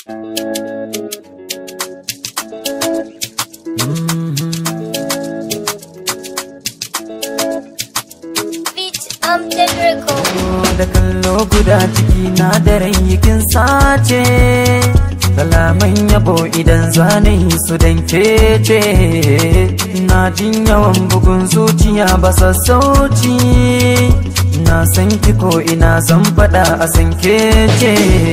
da kallo guda ciki na da kin sace kalaman yabo idan zane su dan kece na jin yawan bugun zuciya ba sassauci na san ki ko ina zan faɗa a san kece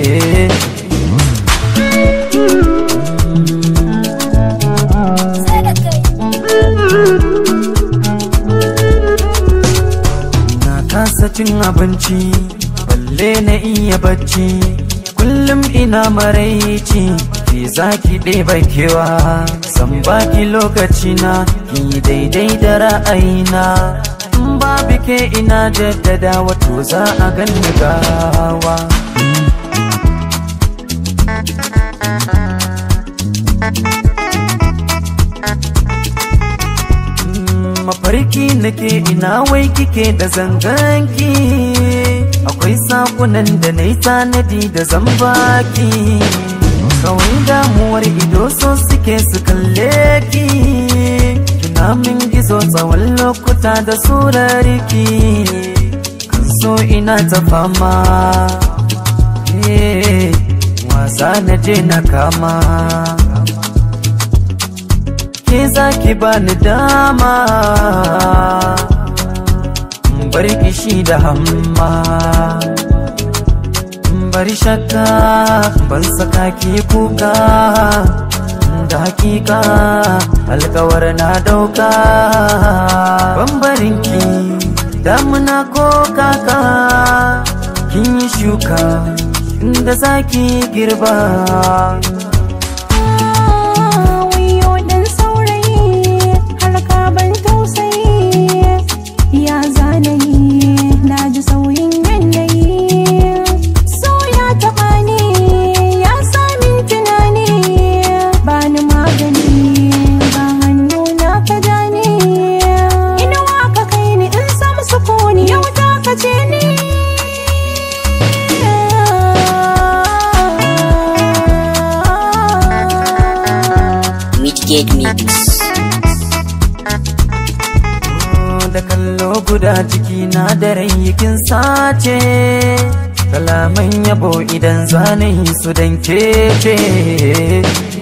kasa cin abinci balle na iya bacci kullum ina maraici ki zaki ɗeba kewa san baki lokaci na ki daidai da ra'ayina in babu ke ina jaddada wato za a ganni gawa mafarki nake ina wai kike da zanganki akwai sakunan da na yi tanadi da zambaki kawai damuwar ido so suke su kalle ki kina min gizo tsawon lokuta da surariki kan so ina ta fama wasa na je na kama ke zaki bani dama bar kishi da hamma bari shakka ban saka ki kuka da hakika alkawar na dauka bambarinki damuna ko kaka kin yi shuka inda zaki girba Midgate Mix. Da kallo guda ciki na da kin sace kalaman yabo idan zane su dan kece